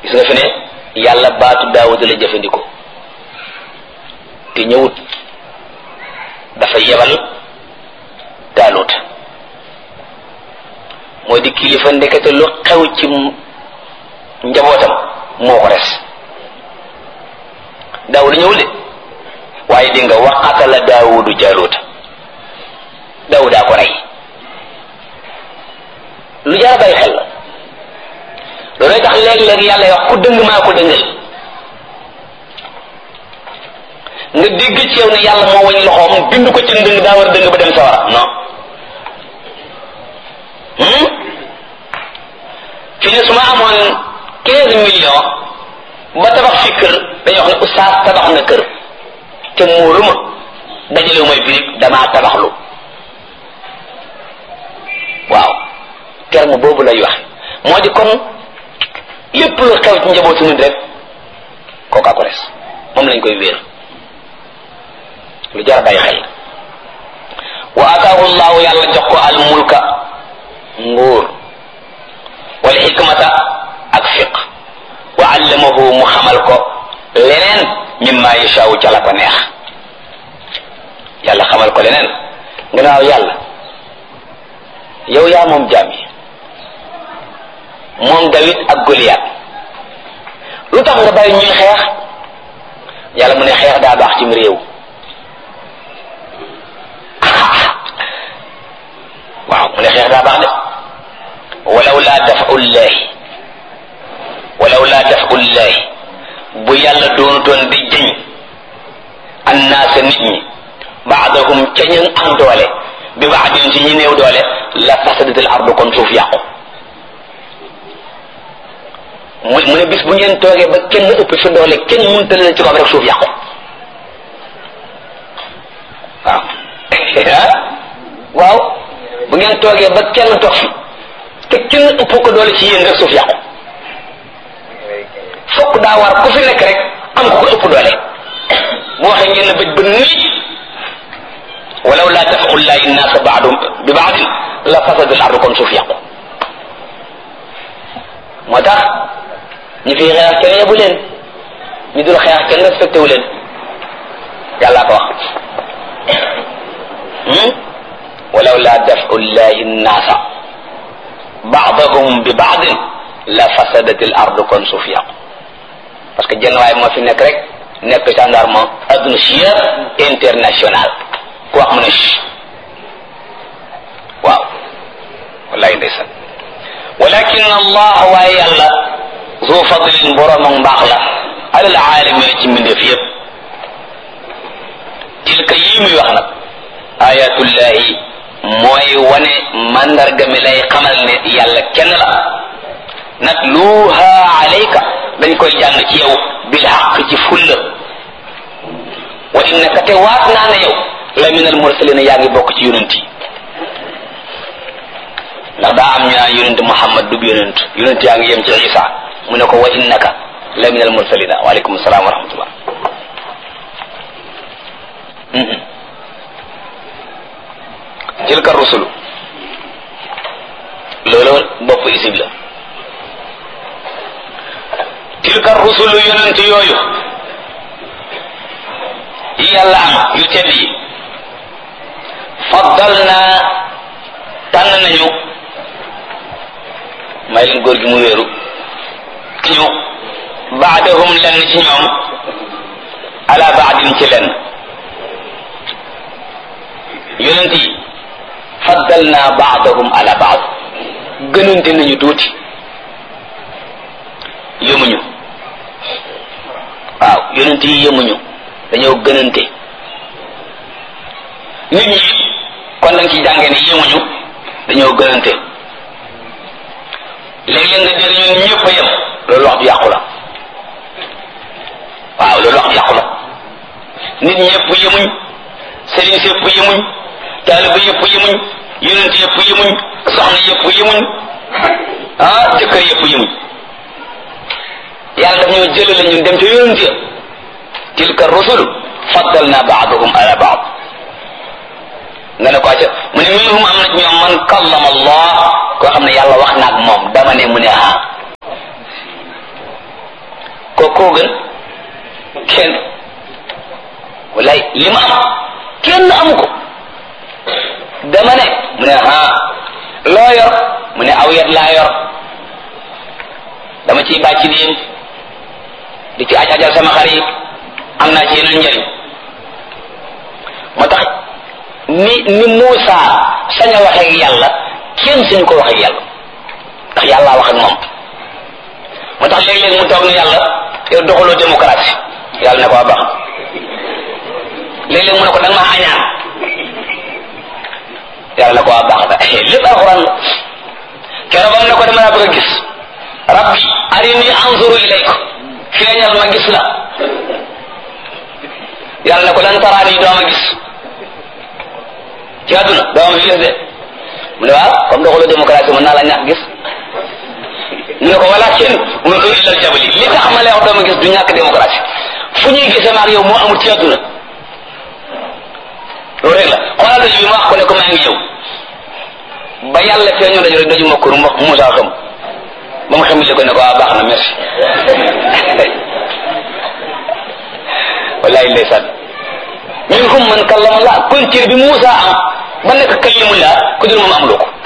gis nga fi ne yàlla baatu daawuda la jëfandikoo te ñëwut dafa yebal taalut moo di kilifa ndekete lu xew ci njabootam moo ko res daawuda ñëwul de waaye di nga waqatala daawudu jaaluuta daawudaa ko rey lu jar a bàyyi xel la loolooy tax léeg-léeg yàlla wax ku dëng maa ko dëngal nga dégg ci yow ne yàlla moo wañ loxoom bind ko ci ndëng daa war a dëng ba dem sawara non fi ne su ma amoon quinze millions ba tabax fi kër dañuy wax ne oustaz tabax na kër te muuru ma dajalewu may birig damaa tabaxlu waaw terme boobu lay wax moo di kon lépp lu xew ci njabootu nit rek kooka ko res moom lañ koy wéer lu jar a bàyyi xel wa ataahu llahu yàlla jox ko al mulka nguur wal xikmata ak fiq wa allamahu mu xamal ko leneen mimma yashaawu ca la ko neex yàlla xamal ko leneen nga naaw yàlla yow yaa moom jaam yi moom Dawid ak Goliath lu tax nga bàyyi ñuy xeex yàlla mu ne xeex daa baax cim réew waaw mu ne xeex daa baax de walaw laa dafu llahi walaw laa dafu llahi bu yàlla doonutoon di jëñ annaasa nit ñi baadahum ca ñu am doole bi baadin ci ñi néew doole la fasadatil ardu kon suuf yàqu mu mu ne bis bu ngeen toogee ba kenn ëpp fi doole kenn mënta leen ci kaw rek suuf yàqu waaw waaw bu ngeen toogee ba kenn toog fi te kenn ëpp ko doole ci yéen rek suuf yàqu fokk daa war ku fi nekk rek am ko ko ëpp doole bu waxee ngeen ne bëj ba nii walaw laa tafau llahi nnaasa baadum bi baadin la fasada al ardu kon suuf yàqu moo tax ñi fi xeex kenn yebu leen ñi dul xeex kenn respecté wu leen yàllaa ko wax walaw laa dafu llahi nnaasa baadahum bi baadin la fasadat al ardu kon suuf yàqu parce que jenn waay moo fi nekk rek nekk gendarme adduna si yëpp international ku wax mu ne waaw wallahi ndeysaan walakin allah waaye yàlla zu fadlin borom ak mbaax la alal aalamiina ci mbindeef yëpp tilka yii muy wax nag ayatullahi mooy wane mandarga mi lay xamal ne yàlla kenn la natluha alayka dañ koy jàng ci yow bil xaq ci fulla wa innaka te waat naa ne yow la min al mursalina yaa ngi bokk ci yonent yi ndax daa am ñu naan yonent Muhammad dub yonent yonent yaa ngi yem ci Isa mu ne ko wa innaka la min al mursalina waaleykum salaam wa rahmatullah tilka rusulu loolu bopp isib la tilka rusulu yonent yooyu yi yàlla am yu tedd yi faddal naa tànn nañu may leen góor gi mu wéeru ñu baadahum lenn ci ñoom ala baadin ci lenn yonent yi faddal naa baadahum ala baad gënante nañu tuuti yëmuñu waaw yonent yi yëmuñu dañoo gënante nit ñi kon dañ ci jàngee ne yëmuñu dañoo gënante léeg-léeg nga dégg ñun ñëpp a yem loolu wax ju yàqu la waaw loolu wax ju yàqu la nit ñëpp yemuñ sëriñ si yëpp yemuñ taaliba yëpp yemuñ yonent yëpp yemuñ soxna yëpp yemuñ ah jëkkër yëpp yemuñ yàlla daf ñoo jëlale ñun dem ca yonent ya tilka rusul faddalna baaduhum ala baad nga ne ko acca mu ne minhum am na ci ñoom man kallama allah koo xam ne yàlla wax naag moom dama ne mu ne ah wallaay li ma am kenn amu ko dama ne mu ne ah loo yor mu ne aw yet laa yor dama ciy bàcc diin di ci aj ajal sama xar yi am naa ci yeneen njëriñ moo tax ni ni Muusa sañ a waxee ak yàlla kenn suñu ko waxee ak yàlla ndax yàllaa wax ak moom moo tax léeg-léeg mu toog ne yàlla yow doxaloo démocratie yàlla ne ko baax léeg-léeg mu ne ko da nga maa añaan yàlla ne ko waa baax da lépp alxuraan la keroog am ne ko dama laa bëgg a gis rabbi arini anzuru ilayka feeñal ma gis la yàlla ne ko lan taraani doo ma gis ci àdduna doo ma gis de mu ne waaw comme doxaloo démocratie mën naa la ñàkk gis mu ne ko walakin unzur ila aljabali li tax ma lay wax doo ma gis du ñàkk démocratie fu ñuy gisee maag yow moo amul ci àdduna loolu rek la xoolal daju bi ma wax ko ne ko maa ngi ñëw ba yàlla feeñoo daju rek daju mokkuru mbo Moussa xam ba mu xamile ko ne ko waa baax na merci wallahi ndeysaan minhum man kallama la kon cër bi Moussa am ba nekk kallimullah ku dul moom amuloo ko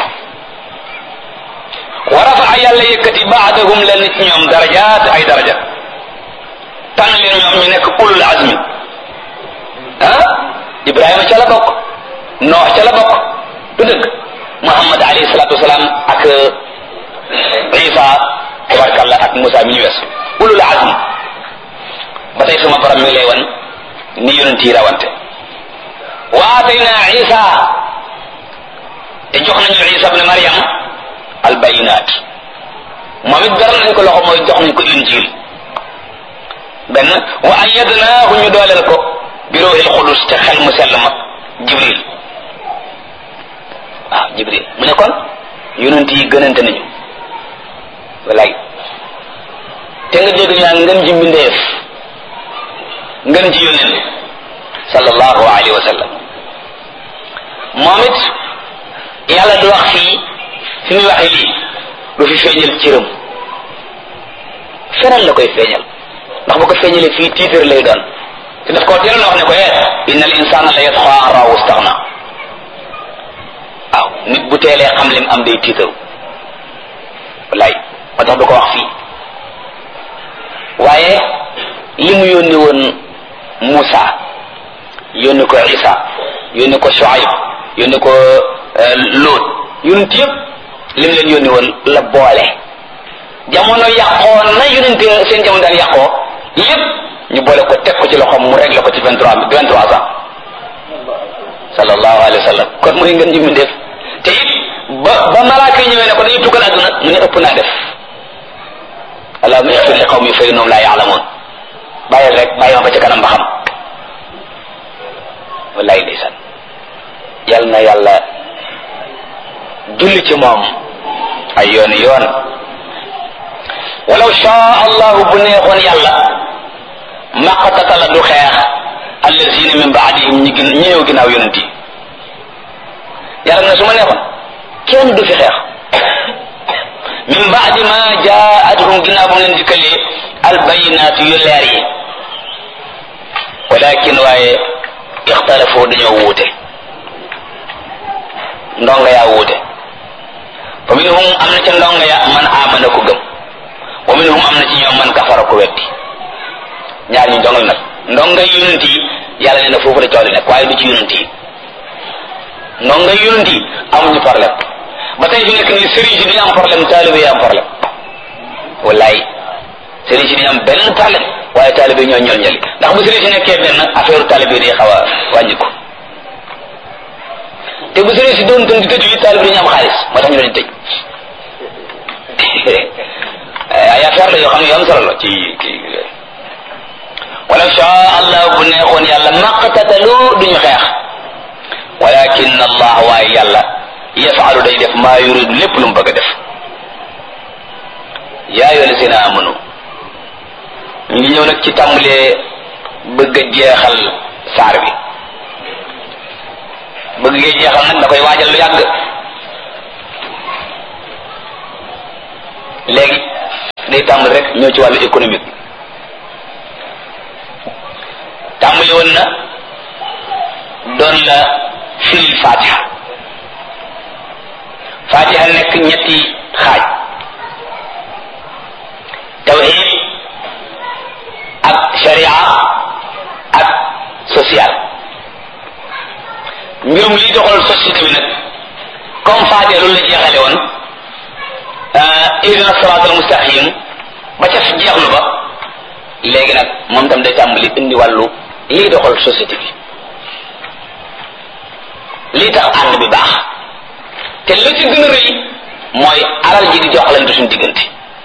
wa rafaa yàlla yëkkati baadahum leen ci ñoom darajaat ay daraja tànn leen ñoom ñu nekk ulul azmi ah Ibrahima ca la bokk Noox ca la bokk du dëgg Muhammad alayhi salaatu wasalaam ak Isa tabarkalla ak Moussa mi ñu wees ulul azmi ba tey suma borom mi ngi lay wan ni yonent yi rawante wa atayna Isa te jox nañu Isa ibn Maryam al bayinaat moom it dara nañ ko loxo mooy jox nañ ko injil benn wa ayyadnaahu ñu dooleel ko bi ruuhil xudus te xel mu sell ma jibril waaw jibril mu ne kon yonent yi gënante nañu walaay te nga dégg ñu naan ngën ji mbindeef ngën ji yonent sallallahu alayhi wa sallam moom it yàlla du wax fii fi muy waxee lii du fi feeñal cëram feneen la koy feeñal ndax bu ko feeñalee fii tiitar lay doon te daf koo teeloon wax ne ko ee inna al insana la yatxa an rawu staxna waaw nit bu teelee xam lim am day tiitaru wallaay moo tax du ko wax fii waaye li mu yónni woon Moussa yónni ko Isa yónni ko Shuaib yónni ko Lot yonent yëpp lim leen yónni woon la boole jamono yàqoo na yonent seen jamono daan yàqoo yëpp ñu boole ko teg ko ci loxoom mu réglé ko ci vingt trois vingt trois ans sallallahu alayhi wa sallam kon mooy ngeen jëmmi def te it ba ba malaaka yi ñëwee ne ko dañuy tukkal àdduna mu ne ëpp naa def allahumma ighfir li qawmi fa innahum la ya'lamun bàyyil rek bàyyi ma ba ca kanam ba xam wallahi ndeysaan yal na yàlla julli ci moom ay yooni yoon walaw shaa allahu bu neexoon yàlla maqtatala du xeex allazina min baadihim ñi gën ñi ñëw ginnaaw yonent yi yàlla na su ma neexoon kenn du fi xeex min baadi ma jaatuhum ginnaaw bu mu leen dikkalee albayinaat yu leer yi walakin waaye ixtalafu dañoo wuute ndonga yaa wuute fa minhum am na ca ndonga ya man amana ko gëm wa minhum am na ci ñoom man kafara ko weddi ñaar ñu ndongal nag ndonga yonent yi yàlla nee na foofu la coow li nekk waaye du ci yonent yi ndonga yonent yi amuñu problème ba tey fi nekk nii sëriñ si dañu am problème taalibe yi am problème wallaay sëriñ si dañu am benn problème waaye taalibe ñoo ñol ñali ndax bu sëriñ si nekkee benn affaire taalibe day xaw a wàññi ko te bu sëriñ si doon tën di tëju yi taalibe dañu am xaalis moo tax ñu leen tëj ay affaire la yoo xam ne yu am solo la ci kii walaw shaa allah bu neexoon yàlla maqtatalu duñu xeex walakin allah waaye yàlla yafalu day def maa yuridu lépp lu mu bëgg a def yaa ayyuha lazina amanu ñu ngi ñëw nag ci tàmbalee bëgg a jeexal saar bi bëgg ngee jeexal nag da koy waajal lu yàgg léegi day tàmbali rek ñëw ci wàllu économique tàmbali woon na doon la firil fatiha fatiha nekk ñetti xaaj tawhid ak sharia ak social mbirum lii doxal société bi nag comme fatiha loolu la jeexale woon ihdina sirat al mustaqim ba ca fi jeexlu ba léegi nag moom tam day tàmbali indi wàllu lii doxal société bi lii tax ànd bi baax te la ci gën a rëy mooy alal ji di joxalante suñu diggante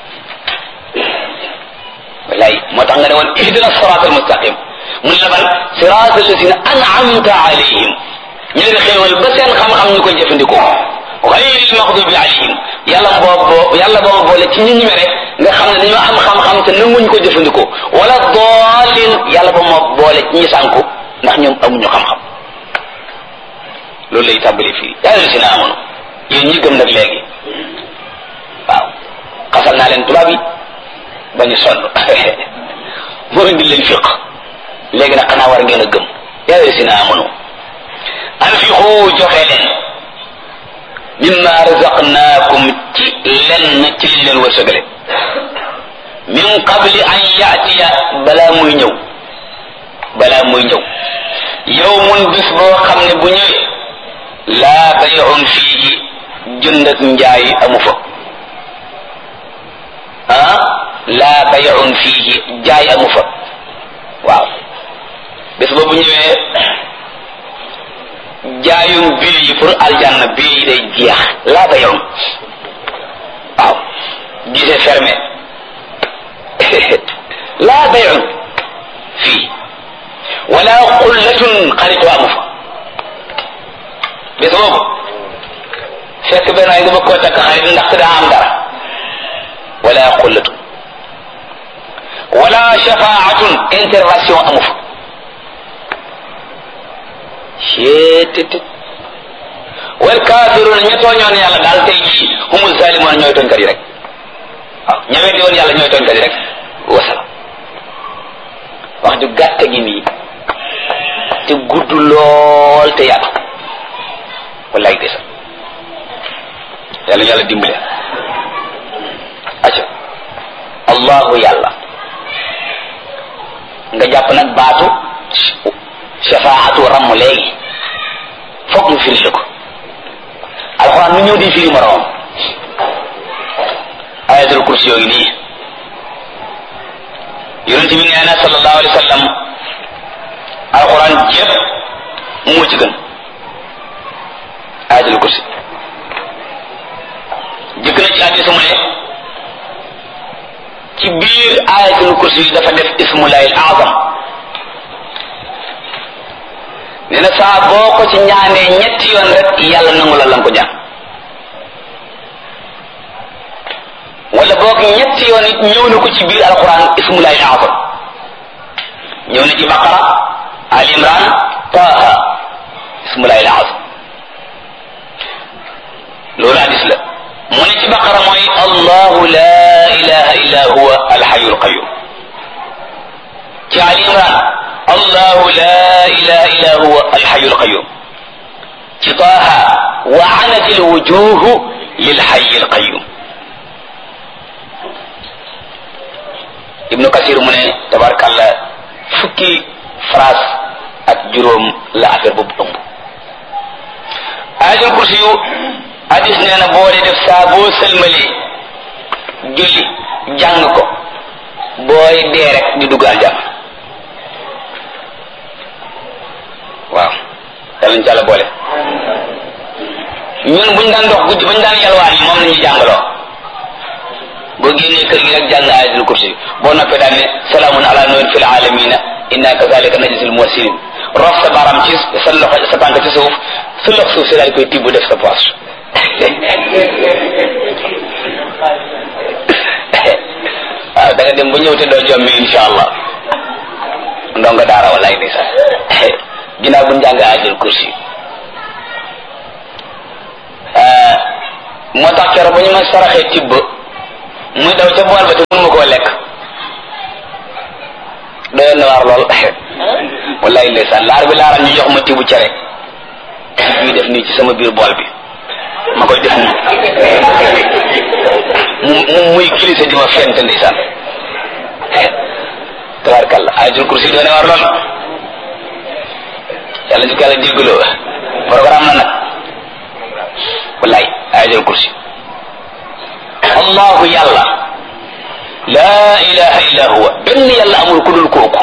wallaay moo tax nga ne woon ihdina sirat al mustaqim mun la ban sirat alladina an'amta alayhim ñu leen xéewal ba seen xam-xam ñu koy jëfandikoo xayril maxdubi alayhim yàlla boo yàlla boo boole ci ñi ñu mere nga xam ne dañoo am xam-xam te nanguñ ko jëfandikoo wala doolin yàlla ba moo boole ci ñi sànku ndax ñoom amuñu xam-xam loolu lay tàmbali fii yàlla si na amoon yéen ñi gëm nag léegi waaw xasal naa leen tubaab yi ba ñu sonn moo indi leen fiq léegi nag xanaa war ngeen a gëm yàlla si na amoon anfiqu joxe leen mimma razaqnaakum ci lenn ci liñ leen wërsëgale min qabli an yaatiya balaa muy ñëw balaa muy ñëw yawmun bis boo xam ne bu ñëwee laa bay'un fiihi jënd ak njaay amu fa ah laa bay'un fiihi jaay amu fa waaw bis boobu ñëwee jaayum bii yi pour aljanna bii yi day jeex laa bay'un waaw gisee fermé laa bay'un fii wala xullatun xaritoo amu fa bis boobu fekk benn ay nga bëgg koo takk xarit ndax daa am dara wala xullatun wala shafaatun intervention amu fa cettit wal kafiruna ña tooñoon yàlla daal tey jii humul zalimoon ñooy tooñkat yi rek waaw ña weddi woon yàlla ñooy tooñkat yi rek wasala wax ju gàtt gi nii te gudd lool te yaatu wallaay desa yàlla yàlla dimbale acca allahu yàlla nga jàpp nag baatu shafaatu ramm léegi foog ñu firi ko alxuraan nu ñëw di firi moroom ayatul kursi yoo ngi nii yonent bi nee na sallallahu alayhi wa sallam alxuraan jépp moo ci gën ayatul kursi jëkk na ci hadiis mu ne ci biir ayatul kursi yi dafa def ismullahil azam nee na saa boo ko ci ñaanee ñetti yoon rek yàlla nangu la lan ko ñaan wala boog ñetti yoon it ñëw na ko ci biir alquran ismullahil azam ñëw na ci baqara al imran taha ismullahil azam loolu hadis la mu ne ci baqara mooy allahu la ilaha illa huwa alhayyul qayyum ci ali imran allahu la ilaha illa huwa alhayyul qayyum ci taha wa anat alwujuhu lilhayyil qayyum ibnu kasir mu ne tabarkalla fukki phrase ak juróom la affaire boobu ëmb ayatul kursi yu hadis nee na boo dee def saa boo sëlmalee julli jàng ko booy dee rek di dugg aljana waaw yàlla ñu ci àlla boole ñun buñ daan dox guddi buñ daan yalwaan yi moom la ñuy jàngaloo boo génnee kër gi rek jàng ayatul kursi boo noppee daan ne salaamun ala nuhin fil alamina inna kazalika najzil muhsinin rof sa baram ci sa loxo sa tànk ci suuf su lox suuf si daal koy tibb def sa poche waaw da nga dem ba ñëw te doo jommi insha allah ndongo daara walaay ni sax ginnaaw bu njàng ajal kursi moo tax keroog ba ñu ma saraxee tibb muy daw ca bool ba te mun ma koo lekk doyoon na waar lool wallaay ndeysaan laar bi laaral ñu jox ma tibu cere ñuy def nii ci sama biir bool bi ma koy def nii mu mu muy glissé di ma fent ndeysaan tabarkalla ayatul kursi doone war lool yàlla ñu ko yàlla déggloo programme na nag wallaay ayatul kursi allahu yàlla laa ilaha illa huwa benn yàlla amul ku dul kooku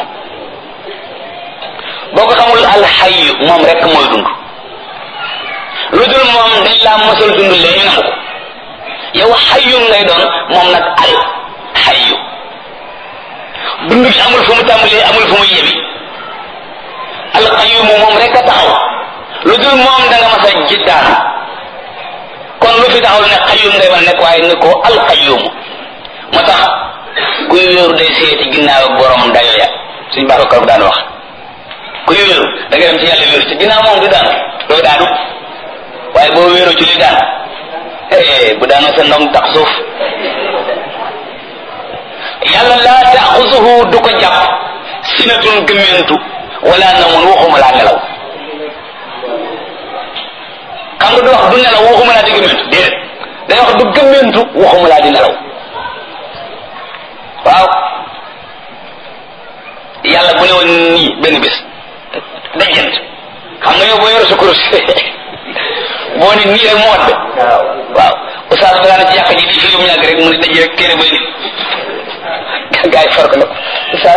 boo ko xamul alxayu moom rek mooy dund lu dul moom dañ laa mosal dund lee ñu nangu ko yow xayu ngay doon moom nag al xayu dund gi amul fu mu tàmbalee amul fu mu yebi alqayumu moom rek a taxaw lu dul moom da nga mas a jiddaan kon lu fi taxaw ne xayum ngay war a nekk waaye ne ko alqayumu moo tax kuy wéeru day seeti ginnaaw ak borom dayo ya suñ baax ko daan wax kuy wéeru da nga dem ci yàlla wéeru ci ginnaaw moom du daan doo daanu waaye boo wéeru ci li daan eh bu daanoo sa ndong tax suuf yàlla laa taaxusuhu du ko jàpp sinatun gëmmentu wala namun waxuma laa nelaw xam nga du wax du nelaw waxuma laa di gëmmentu déedéet day wax du gëmmentu waxuma laa di nelaw waaw yàlla bu ne woon nii benn bés dajjant xam nga yow boo yore sa kurus boo ne nii rek mu wat de waaw oustaz bi daana ci yàq ji di fi mu yàgg rek mu ne daj rek téere bay nit gaa yi far ko na ko oustaz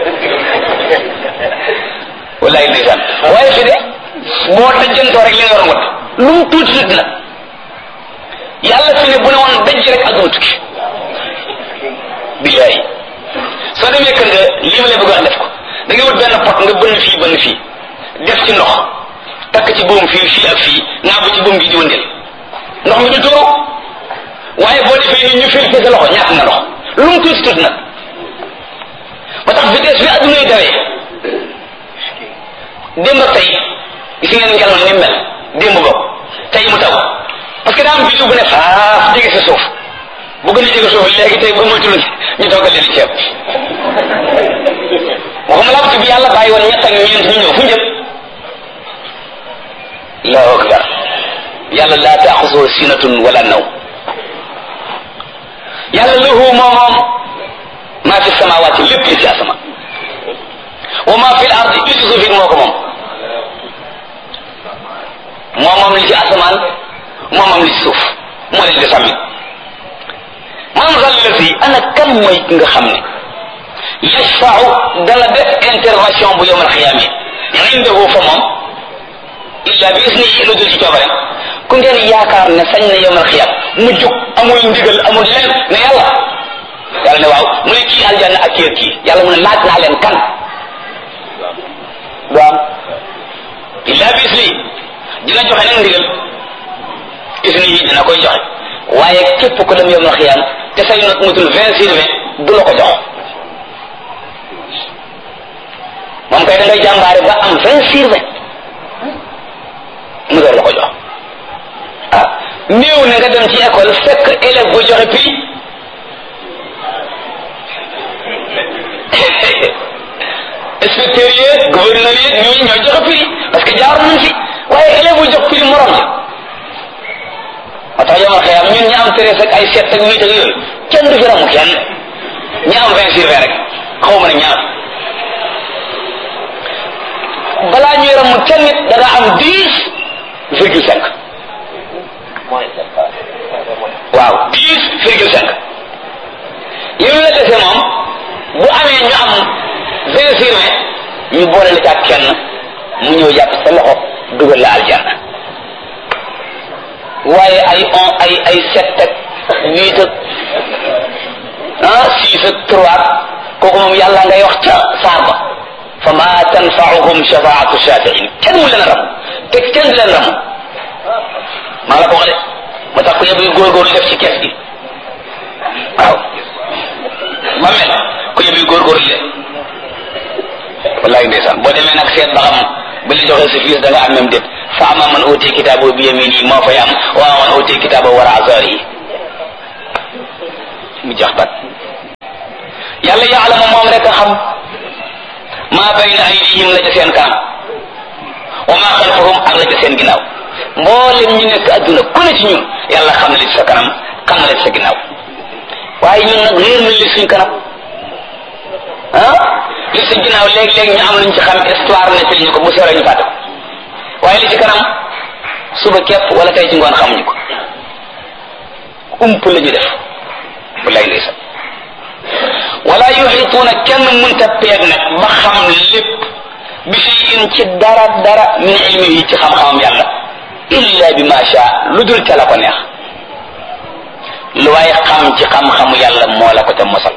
wallaay ndeysaan waaye fi de boo dajjantoo rek li nga war a wat lu mu tuuti tuuti nag yàlla fi ne bu ne woon daj rek adduna tukki billaay soo demee kër nga lii ma lay bëgg wax def ko da ngay wut benn pot nga bënn fii bënn fii def ci ndox takk ci buum fii fii ak fii naa bu ci buum gi di wëndeel ndox mi du tuuru waaye boo defee ni ñu fil ci sa loxo ñàkk nga ndox lu mu tuuti tuuti nag ba tax vitesse bi adduna yi dawee démb ak tey gis ngeen ngelaw ni mel démb ba tey mu taw parce que daa am biddiw bu ne faaf jege si suuf bu gën a jege suuf léegi tey ba moytu la ñu toggal leen ceeb waxuma la bi yàlla bàyyi woon ñett ak ñeent ñu ñëw fu njëpp allahu akbar yàlla laa taaxusoo sinatun wala naw yàlla lahu moo moom maa fi samawaati lépp li ci asama wa maa fi l ardi li ci suuf it moo ko moom moo moom li ci asamaan moo moom li ci suuf moo leen di sàmmi man zallati ana kan mooy ki nga xam ne yashfau dana def intervention bu yowm alxiyaama indahu fa moom illa bi isnihi lu dul ci coobareem ku ngeen yaakaar ne sañ na yowm alxiyaam mu jóg amul ndigal amul leen ne yàlla yàlla ne waaw mu ne kii aljanna ak kii kii yàlla mu ne laaj naa leen kan du am illa bi isnihi dina joxe nag ndigal isnihi dina koy joxe waaye képp ko dem yowm alxiyaam te say not mutul vingt sur vingt du la ko jox moom kay da ngay jàmbaare ba am vingt sur vingt mu door la ko jox ah néew ne nga dem ci école fekk élève bu joxe prix inspecteur yi gouverneur yi ñooñu ñoo joxe prix parce que jaar nañ fi waaye élève bu jox prix morom ja moo tax yomal xëyam ñun ñi am treize ak ay sept ak huit ak yooyu kenn du fi ramu kenn ñi am vingt sur vingt rek xaw ma ne ñaar balaa ñuy ramu kenn nit da nga am dix virgule cinq waaw dix virgule cinq yow la dese moom bu amee ñu am vingt sur vingt ñu boole la ca kenn mu ñëw jàpp sa loxo dugal la aljanna waaye ay on ay ay sept ak huit ak ah six ak trois kooku moom yàlla ngay wax ca saar ba fa ma tanfaauhum shafaatu shafiin kenn mu leen ram te kenn leen ram maa la ko wax de ma tax ko yëpp yu góorgóorlu def ci kees gi waaw ma mel ko yëpp yu góorgóorlu de wallahi ndeysaan boo demee nag seet ba xam bi la joxee sa fiis da nga am même déet fa ama man uti kitaabo bi yamini moo fay am wa man uti kitaabo wara azari mu jax bat yàlla yaalamu moom rek a xam maa bayna aydihim la ca seen kanam wa ma xalfahum ak la ca seen ginnaaw mboolem ñu nekk adduna ku ne ci ñun yàlla xam na li ci sa kanam xam na li ci sa ginnaaw waaye ñun nag réer na li suñ kanam ah li ci ginnaaw léeg-léeg ñu am luñ ci xam histoire nettali ñu ko bu sore ñu fàtte ko waaye li ci kanam suba képp wala tey ci ngoon xamuñu ko ump la ñu def wallaay ndeysaan wala yuxituuna kenn munta peeg nag ba xam lépp bi shay'in ci dara dara min ilmihi ci xam-xamam yàlla illa bi ma sha lu dul ca la ko neex lu waaye xam ci xam-xamu yàlla moo la ko ca mosal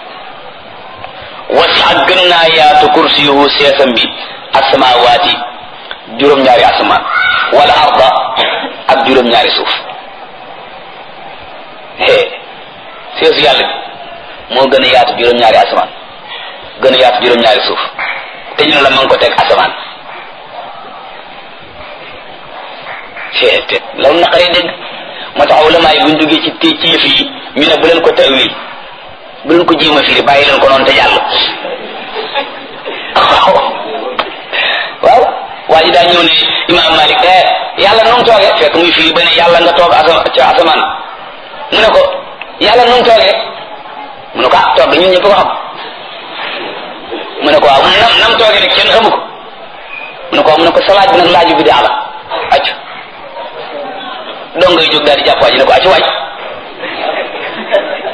wasi'a gën naa yaatu kursiyuhu seesam bi asamawaati juróom-ñaari asamaan wala arda ak juróom-ñaari suuf hee seesu yàlla bi moo gën a yaatu juróom-ñaari asamaan gën a yaatu juróom-ñaari suuf te ñu ne la ma ngi ko teg asamaan hee te loolu naqaree dégg moo tax ulama yi buñ duggee ci ti ci yëf yi ñu ne bu leen ko tawil bu leen ko jéem a firi bàyyi leen ko noonu te jàll waaw waaw waa ji daa ñëw ne imaam Malik eh yàlla nu mu toogee fekk muy firi ba ne yàlla nga toog asama ca asamaan mu ne ko yàlla nu mu toogee mu ne ko ah toog ñun ñëpp ko xam mu ne ko waaw nam nam toogee rek kenn xamu ko mu ne ko waaw mu ne ko salaaj bi nag laaju bi daa la acc dong ngay jóg daal di jàpp waa ji ne ko acc waaj